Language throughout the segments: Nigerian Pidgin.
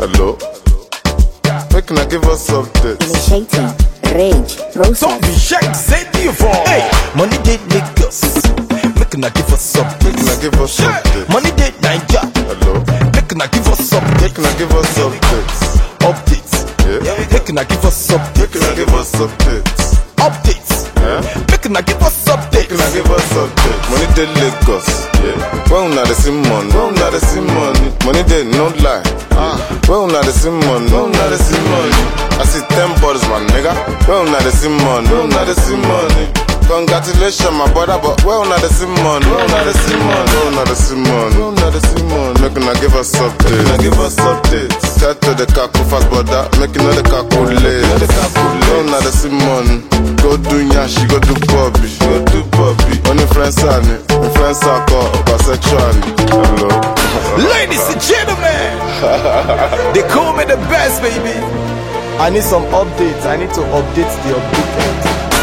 Hello. Make una give us updates. Initiating rage Don't process. be shy, say the phone. Hey, money dey Lagos. Make una give us Make updates. una give us updates. Money dey Naija. Hello. Make una give us Make updates. una give us updates. Updates. Yeah. Make una give us Make updates. una give us updates. Updates. Yeah. Make una give us Make una updates. give us updates. Money dey Lagos. Yeah. When una dey see money. When una dey see money. Money dey no lie. Ah. When una dey see money. When una dey see money. I see ten bottles, my nigga. When una dey see money. When una dey see money. Congratulations, my brother, but when una dey see money. When una dey see money. When una dey see money. When una dey see money. Make una give us updates. Make una give us updates. Tell to the kaku fast, brother. Make you know the calculate. Know the calculate. When una dey see money. Go do yashi, go do bobby. Go do bobby. Only friends are me. My friends are called bisexual. Hello. Ladies and gentlemen, they call me the best, baby. I need some updates. I need to update the updated.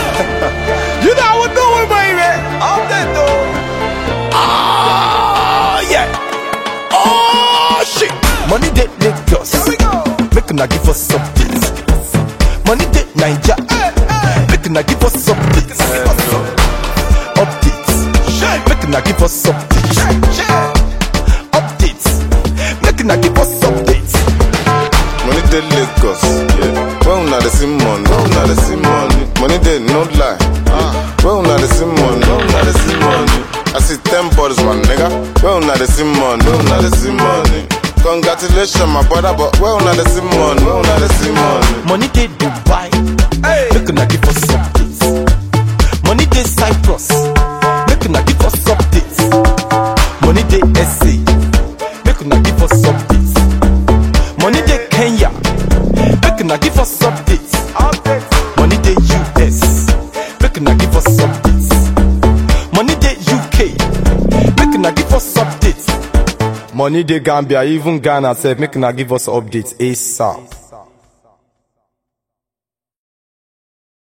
you know what I'm doing, baby. Update though. Ah, yeah. Oh shit. Money dey Lagos. Here we go. Make una give us updates. Money dey Naija. Make una give us updates. Updates. Make una give us updates. Updates. Make una give us updates. Money dey Lagos. Yeah. When una dey see money. When una dey see money. Money dey no lie. Ah. When una dey see money. When una dey see money. I see ten bottles, my nigga. When una dey see money. When una dey see money. Congratulations, my brother, but when una dey see money. When una dey see money. Money dey Dubai. Make una give us updates. Money dey Cyprus. Make una give us updates. Money dey SA. Make una give us updates. Money dey Kenya. Make una give us updates. Money dey US. Make una give us updates. Money dey UK. Make una give us updates. Money dey Gambia, even Ghana sef. Make una give us updates ASAP.